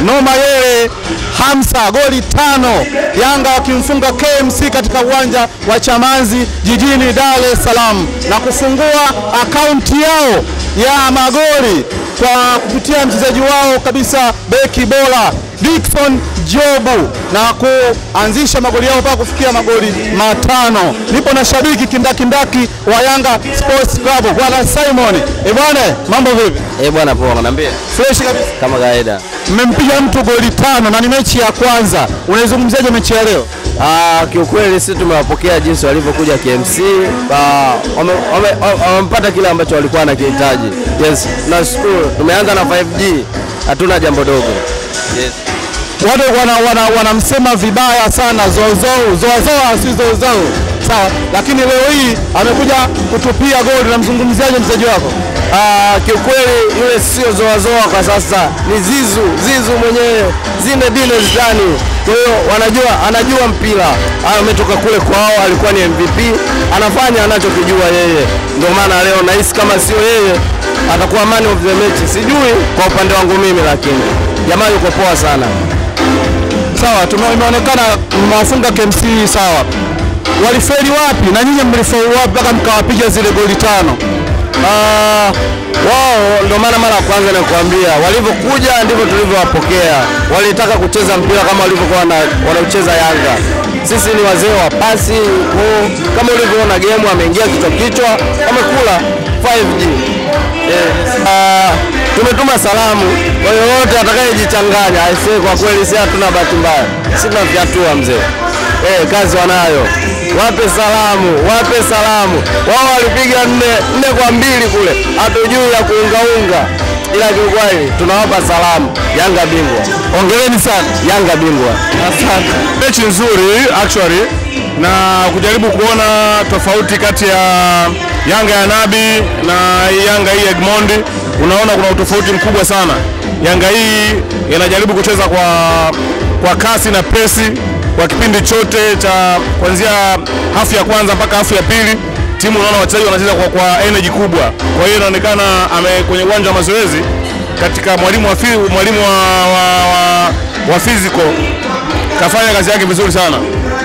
Noma Yele Hamsa goli tano, Yanga wakimfunga KMC katika uwanja wa Chamazi jijini Dar es Salaam na kufungua akaunti yao ya magoli kwa kupitia mchezaji wao kabisa beki bora Dickson Jobu na kuanzisha magoli yao mpaka kufikia magoli matano. Nipo na shabiki kindakindaki wa Yanga Sports Club bwana Simon. Eh bwana, mambo vipi? Eh bwana, poa, naambia Fresh kabisa. kama kawaida. Mmempiga mtu goli tano na ni mechi ya kwanza. Unaizungumziaje mechi ya leo? Ah, kiukweli sisi tumewapokea jinsi walivyokuja KMC. Ah, wame- wame- wame- wamepata kile ambacho walikuwa wanakihitaji. Yes, nashukuru. Tumeanza na 5G, hatuna jambo dogo. Yes. Watu wanamsema wana, wanamsema vibaya sana zozou zoazoa si zozou sawa, lakini leo hii amekuja kutupia goli. Namzungumziaje mchezaji wako? Ah, kiukweli yule sio zoazoa kwa sasa, ni Zizu, Zizu mwenyewe, zinde dine zidani. Kwa hiyo wanajua, anajua mpira. Ah, ametoka kule kwao, alikuwa ni MVP, anafanya anachokijua yeye. Ndio maana leo nahisi kama sio yeye atakuwa man of the match. Sijui kwa upande wangu mimi, lakini jamaa yuko poa sana. Sawa, tume- imeonekana mmewafunga KMC sawa. Walifeli wapi na nyinyi mlifeli wapi mpaka mkawapiga zile goli tano? Ah, wao ndio maana mara ya kwanza nakuambia, walivyokuja ndivyo tulivyowapokea. Walitaka kucheza mpira kama walivyokuwa wana- wanaucheza Yanga. Sisi ni wazee wa pasi, kwa hiyo kama ulivyoona game, ameingia kichwa kichwa, wamekula 5G. Eh, ah, tumetuma salamu kwa yoyote atakayejichanganya. Aisee, kwa kweli si hatuna bahati mbaya, si tunafyatua mzee. Eh, kazi wanayo, wape salamu, wape salamu. Wao walipiga nne nne kwa mbili kule, hatujui ya kuungaunga, ila kiukweli tunawapa salamu. Yanga bingwa, Hongereni sana. Yanga bingwa. Asante. mechi nzuri actually na kujaribu kuona tofauti kati ya Yanga ya Nabi na Yanga hii ya Egmond, unaona kuna utofauti mkubwa sana. Yanga hii inajaribu kucheza kwa, kwa kasi na pesi kwa kipindi chote cha kuanzia hafu ya kwanza mpaka hafu ya pili. Timu unaona wachezaji wanacheza kwa, kwa energy kubwa, kwa hiyo inaonekana ame kwenye uwanja wa mazoezi katika mwalimu wa, fi- mwalimu wa, wa, wa, wa physical kafanya kazi yake vizuri sana.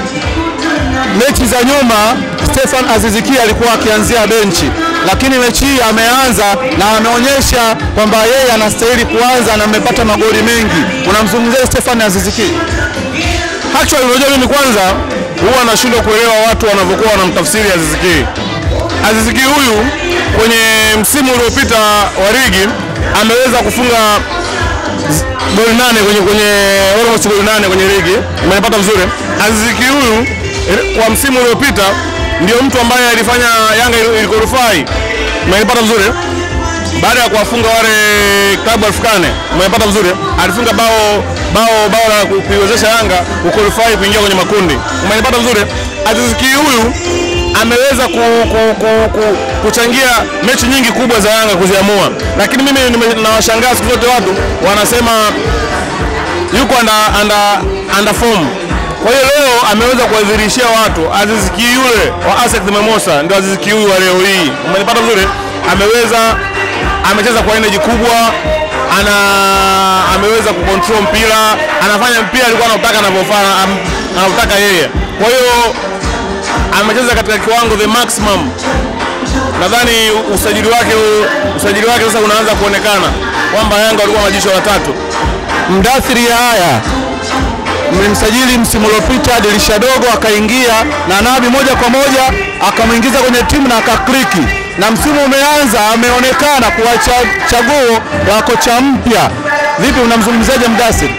Mechi za nyuma Stefan Aziziki alikuwa akianzia benchi, lakini mechi hii ameanza na ameonyesha kwamba yeye anastahili kuanza na amepata magoli mengi. Unamzungumzia Stefan Aziziki? Actually, unajua mimi kwanza huwa nashindwa kuelewa watu wanavyokuwa wanamtafsiri Aziz Ki. Aziz Ki huyu kwenye msimu uliopita wa ligi ameweza kufunga z- goli nane kwenye kwenye almost goli nane kwenye ligi, umenipata vizuri. Aziz Ki huyu eh, kwa msimu uliopita ndio mtu ambaye alifanya Yanga ilikorufai, umenipata vizuri baada ya kuwafunga wale klabu Afrikane, umepata vizuri, alifunga bao bao bao la ku- kuiwezesha Yanga kuqualify kuingia kwenye makundi, umenipata vizuri. Aziz Ki huyu ameweza ku, ku, ku, ku, kuchangia mechi nyingi kubwa za Yanga kuziamua, lakini mimi nime- nawashangaa siku zote watu wanasema yuko under, under, under form. Kwa hiyo leo ameweza kuwadhihirishia watu Aziz Ki yule wa ASEC Mimosas ndio Aziz Ki huyu wa leo hii. Umenipata vizuri? Ameweza amecheza kwa energy kubwa, ana ameweza kucontrol mpira, anafanya mpira alikuwa anautaka anavyofanya am- anautaka yeye. Kwa hiyo amecheza katika kiwango the maximum. Nadhani usajili wake usajili wake sasa unaanza kuonekana kwamba Yanga walikuwa majicho watatu. Mdathiri haya mlimsajili msimu uliopita dirisha dogo, akaingia na Nabi moja kwa moja akamwingiza kwenye timu na akakliki, na msimu umeanza, ameonekana kuwa cha- chaguo la kocha mpya. Vipi, unamzungumziaje Mdathiri?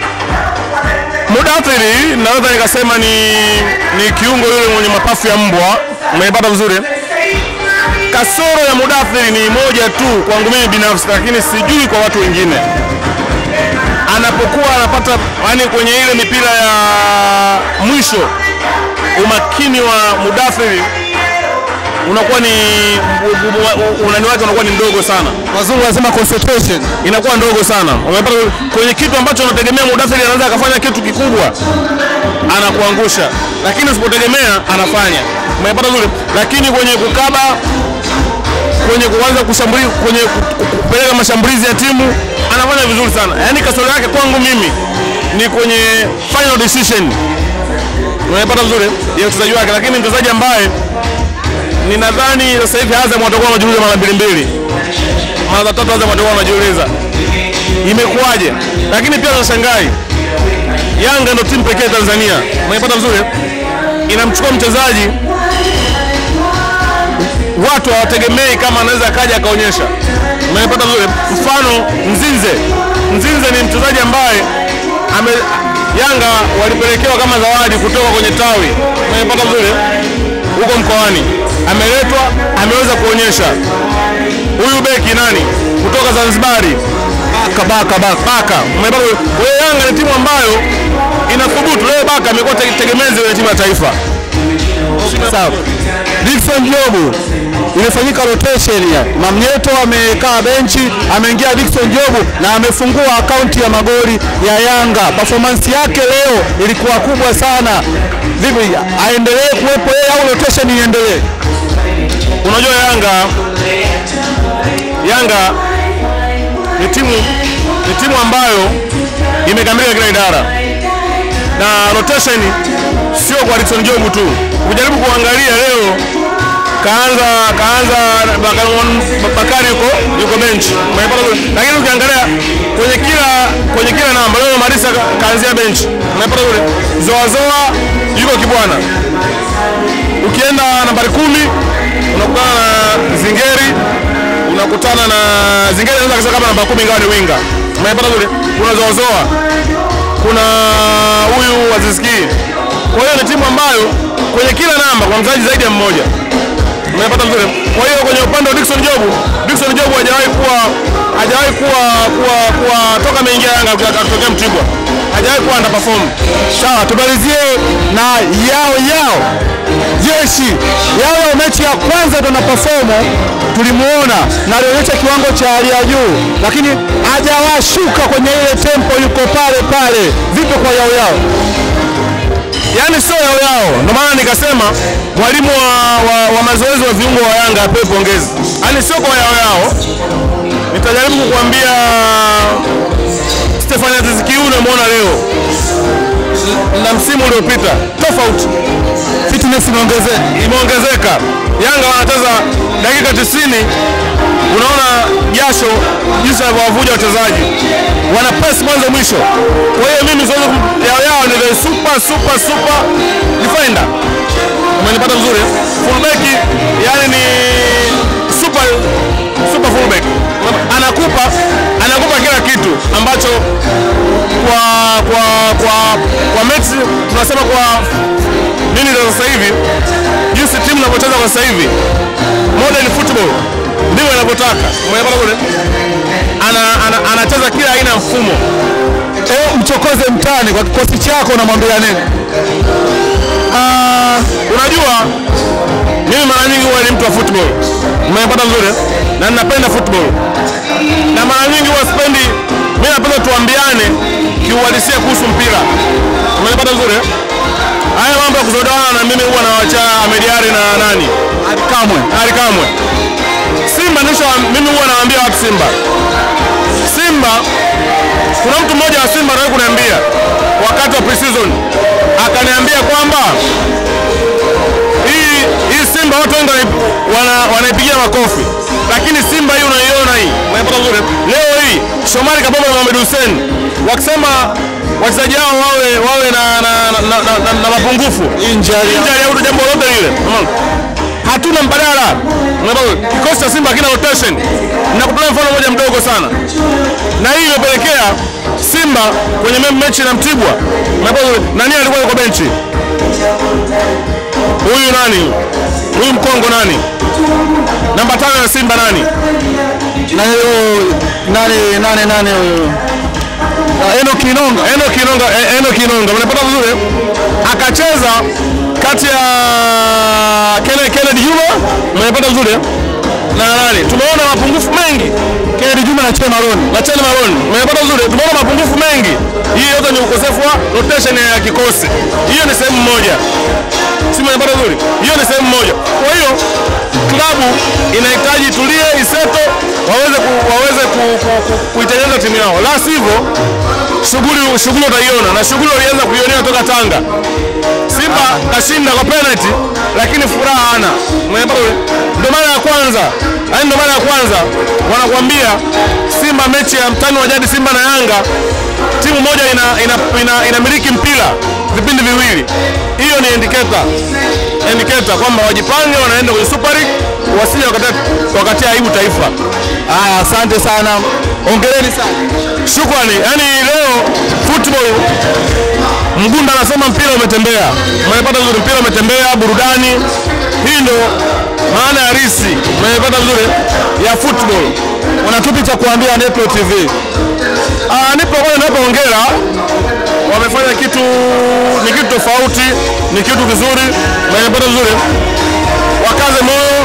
Mudathiri naweza nikasema ni, ni kiungo yule mwenye mapafu ya mbwa, umenipata vizuri. Kasoro ya Mudathiri ni moja tu kwangu mimi binafsi, lakini sijui kwa watu wengine. Anapokuwa anapata yani kwenye ile mipira ya mwisho, umakini wa Mudathiri unakuwa ni unani wake unakuwa ni mdogo sana Wazungu wanasema concentration. inakuwa ndogo sana. Umepata kwenye kitu ambacho unategemea Mudathiri anaweza akafanya kitu kikubwa, anakuangusha, lakini usipotegemea anafanya. Umepata vizuri, lakini kwenye kukaba kwenye kuanza kushambulia kwenye ku- ku- kupeleka mashambulizi ya timu anafanya vizuri sana. Yaani kasoro yake kwangu mimi ni kwenye final decision, unapata vizuri ya uchezaji wake, lakini mchezaji ambaye ninadhani sasa hivi Azam watakuwa wanajiuliza mara mbili mbili, mara za tatu Azam watakuwa wanajiuliza imekuwaje, lakini pia nashangai Yanga ndio timu pekee Tanzania, unaipata vizuri, inamchukua mchezaji watu hawategemei kama anaweza akaja akaonyesha. Unaipata vizuri, mfano Mzinze. Mzinze ni mchezaji ambaye ame Yanga walipelekewa kama zawadi kutoka kwenye tawi, unaipata vizuri, huko mkoani, ameletwa ameweza kuonyesha. Huyu beki nani kutoka Zanzibari Kabaka baka. Baka. Umeipata vizuri? Kwa hiyo Yanga ni timu ambayo inathubutu. Leo Baka amekuwa te- tegemezi kwenye timu ya taifa. Sawa. Dickson Jobu imefanyika rotation ya Mamnyeto amekaa benchi, ameingia Dickson Jobu na amefungua akaunti ya magoli ya Yanga. Performance yake leo ilikuwa kubwa sana. Vipi, aendelee kuwepo yeye au rotation iendelee? Unajua Yanga Yanga ni timu ni timu ambayo imekamilika kila idara na rotation sio kwa Dickson Jobu tu. Ukijaribu kuangalia leo kaanza kaanza Bakari- Bakari yuko yuko bench, umeipata vizuri? lakini ukiangalia kwenye kila kwenye kila namba leo Marisa ka- kaanzia bench, umeipata vizuri? Zoa Zoa yuko Kibwana, ukienda nambari kumi unakutana na Zingeri, unakutana na Zingeri anaweza kusema kama namba kumi ingawa ni winga, umeipata vizuri? Kuna Zoazoa, kuna huyu Aziski. Kwa hiyo ni timu ambayo kwenye kila namba kwa mchezaji zaidi ya mmoja, umeipata vizuri? Kwa hiyo kwenye upande wa Dickson Jobu, Dickson Jobu hajawahi kuwa hajawahi kuwa kuwa kuwa toka ameingia Yanga akitokea Mtibwa hajawahi kuwa underperform. Sawa, tumalizie na yao yao jeshi yao yao. Mechi ya kwanza ndo na perform tulimuona na alionyesha kiwango cha hali ya juu, lakini hajawashuka kwenye ile tempo, yuko pale pale. Vipi kwa yao yao? yaani sio yao yao. Ndio maana nikasema mwalimu wa, wa, wa mazoezi wa viungo wa Yanga apewe pongezi, yaani sio kwa yao yao. Nitajaribu kukuambia Stefan Aziz Ki unamwona leo na msimu uliopita tofauti, Fitness imeongezeka. imeongezeka. Yanga wanacheza dakika 90 unaona jasho jinsi wanavyowavuja wachezaji, wana press mwanzo mwisho. Kwa hiyo mimi siwezi kum- yao yao ni the super super super defender. Umenipata vizuri? Fullback yani ni super super fullback, anakupa anakupa kila kitu ambacho kwa kwa kwa kwa mechi tunasema kwa nini za sasa hivi, jinsi timu inavyocheza kwa sasa hivi, modern football ndivyo inavyotaka. Umeelewa kule? Ana, ana, anacheza kila aina ya mfumo. Eh, mchokoze mtani kwa kikosi chako, unamwambia nini? Ah, unajua mimi mara nyingi huwa ni mtu wa football, umepata vizuri, na ninapenda football, na mara nyingi huwa sipendi, mimi napenda tuambiane kiuhalisia kuhusu mpira, umepata vizuri. Haya mambo ya kuzodoana na mimi huwa nawacha Ahmed Ally na nani Kamwe Ali Kamwe. Simba nisho mimi huwa nawaambia watu Simba. Simba kuna mtu mmoja wa Simba anawahi kuniambia wakati wa pre-season akaniambia kwamba hii hii Simba watu wengi wanai- wana, wanaipigia makofi, lakini Simba hii unaiona hii, unaipata vizuri. Leo hii Shomari Kapombe na Mohamed Hussein wakisema wachezaji hao wawe wawe na, na, na, na, na, na, na mapungufu injury injury au jambo lolote lile, unaona? hatuna mbadala. Unaona, Kikosi cha Simba hakina rotation. Nakutolea mfano mmoja mdogo sana, na hii imepelekea Simba kwenye me- mechi na Mtibwa, unaona, nani alikuwa yuko benchi? Huyu nani? Huyu mkongo nani? Namba tano ya Simba nani? na hiyo nani nani nani huyo Ah, Enoch Kinonga Eno Kinonga, eh, Eno Kinonga, unapata vizuri? Akacheza kati ya Kennedy Kennedy Juma, unapata vizuri? Na nani? Tumeona mapungufu mengi Kennedy Juma na Chema Maroon. na Chani Maroon. Mmepata vizuri, tumeona mapungufu mengi. Hii yote ni ukosefu wa rotation ya kikosi. Hiyo ni sehemu moja, si mmepata vizuri? Hiyo ni sehemu moja. Kwa hiyo klabu inahitaji tulie, iseto, waweze ku, waweze ku, ku, ku, kuitengeneza timu yao, la sivyo shughuli shughuli utaiona, na shughuli walianza kuionea toka Tanga. Simba kashinda kwa penalty, lakini furaha hana. Mmepata vizuri? Ndio mara ya kwanza, yaani ndio mara ya kwanza wanakuambia Simba mechi ya mtani wa jadi Simba na Yanga timu moja ina, ina, ina, inamiliki mpira vipindi viwili. Hiyo ni indicator indicator kwamba wajipange, wanaenda kwenye Super League, wasije wakatia wakatia aibu taifa. Haya, asante sana, ongereni sana. Shukrani. Yaani leo football Mgunda anasema mpira umetembea, umepata vizuri, mpira umetembea, burudani. Hii ndo maana ya risi, umepata vizuri ya football. Una kipi cha kuambia Nepro TV? Ah, nipo kwanza nipo hongera. Wamefanya kitu ni kitu tofauti, ni kitu kizuri, wamepata vizuri. Wakaze moyo,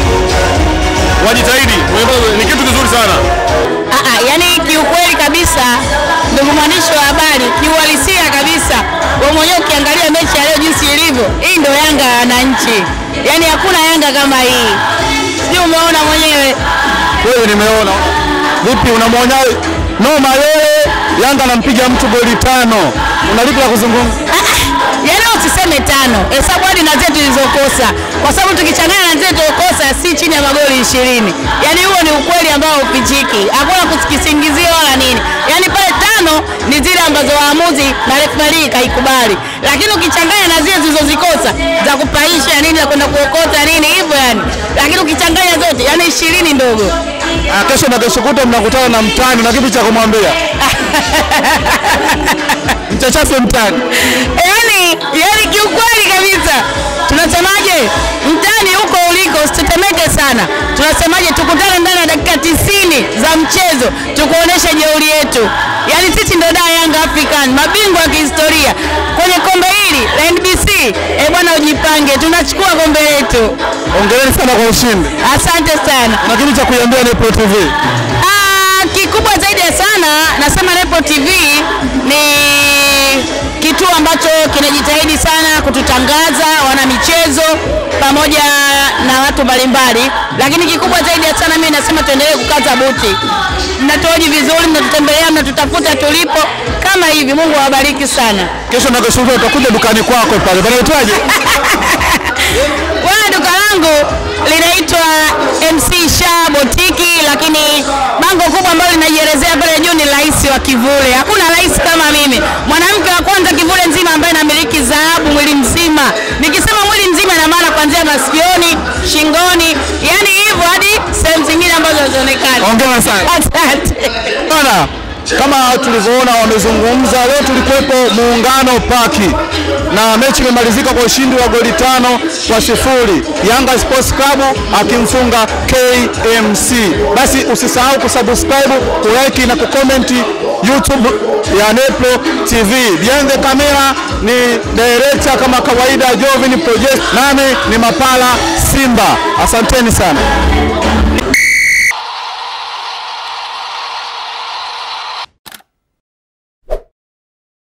wajitahidi, wamepata vizuri. Ni kitu kizuri sana. Ah, ah, yani kiukweli kabisa, ndugu mwandishi wa habari, kiuhalisia kabisa, wewe mwenyewe ukiangalia mechi ya leo jinsi ilivyo, hii ndio Yanga ya wananchi, yani hakuna Yanga kama hii, sijui umeona mwenyewe. Kweli nimeona. Vipi, unamwona Noma yeye Yanga anampiga mtu goli tano, una lipi la kuzungumza? Yaani usiseme tano, hesabu hadi na zetu zilizokosa, kwa sababu tukichanganya na zetu zilizokosa si chini ya magoli ishirini. Yaani huo ni ukweli ambao ufichiki, hakuna kusikisingizia wala nini. Yaani pale tano ni zile ambazo waamuzi na refari kaikubali, lakini ukichanganya na zile zilizozikosa za kupaisha nini, za kwenda kuokota nini hivyo yani, lakini ukichanganya zote yani ishirini ndogo. Ah, kesho na kesho kutwa mnakutana na mtani, una kipi cha kumwambia? Mchachape mtani. yani, yani kiukweli kabisa tunasemaje, mtani huko uliko usitetemeke sana. Tunasemaje, tukutane ndani ya dakika tisini za mchezo tukuoneshe jeuri yetu. Yani sisi ndio daa Yanga African, mabingwa wa kihistoria kwenye kombe hili la NBC. Eh bwana, ujipange, tunachukua kombe letu. Ongereni sana kwa ushindi. Asante sana. Una kipi cha kuiambia Nepro TV? Ah, kikubwa zaidi ya sana nasema Nepo TV ni kituo ambacho kinajitahidi sana kututangaza wana michezo pamoja na watu mbalimbali, lakini kikubwa zaidi ya sana mimi nasema tuendelee kukaza buti. Mnatuoji vizuri, mnatutembelea, mnatutafuta tulipo kama hivi. Mungu awabariki sana. Kesho na kesho kutwa utakuja dukani kwako pale. Panaitwaje? Bwana, duka langu linaitwa MC Sha Botiki, lakini bango kubwa ambalo linajielezea pale juu ni rais wa kivule. Hakuna rais kama mimi, mwanamke wa kwanza kivule nzima ambaye namiliki dhahabu mwili mzima. Nikisema mwili mzima, ina maana kuanzia masikioni, shingoni, yani hivyo hadi sehemu zingine ambazo hazionekani. Hongera sana. Asante. Bana, kama tulivyoona wamezungumza leo, tulikuwepo Muungano Paki na mechi imemalizika kwa ushindi wa goli tano kwa sifuri, Yanga Sports Club akimfunga KMC. Basi usisahau kusubscribe, kulike na kukomenti YouTube ya Nepro TV. Behind the camera ni director kama kawaida Jovin Project, nami ni Mapala Simba. Asanteni sana.